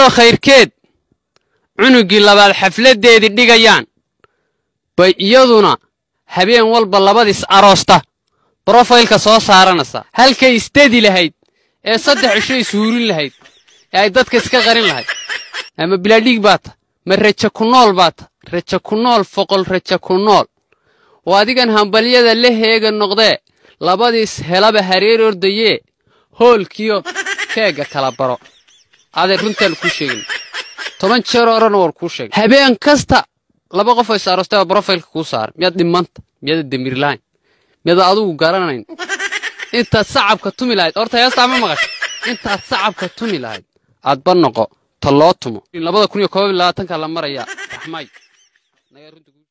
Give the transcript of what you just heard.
iyadoo khayrkeed cunuggii labaad xafladdeedii dhigayaan bay iyaduna habeen walba labadiis aroosta brofaylka soo saaranaysaa halkay istedi lahayd ee saddex cisho ishuurin lahayd ee ay dadka iska qarin lahayd ama bilaadhiig baa ta ma raja ku nool baa ta raja ku nool foqol raja ku nool oo adigan hambalyada la heega noqdee labadiis helaba hareer ordayee hoolkiyo keegga kala baro aday runtaan kuu sheegin toban jeer orana war kuu sheegay habeen kasta laba qof oo is aroostay baa brofaylka kuu saaray miyaad dhimanta miyaada demirlahayn miyaada adugu garanayn intaad sacabka tumi lahayd horta heestaa ma maqashay intaad sacabka tumi lahayd aadba noqo ta loo tumo labada kun iyo koob iyo labaatanka la marayaa raxmay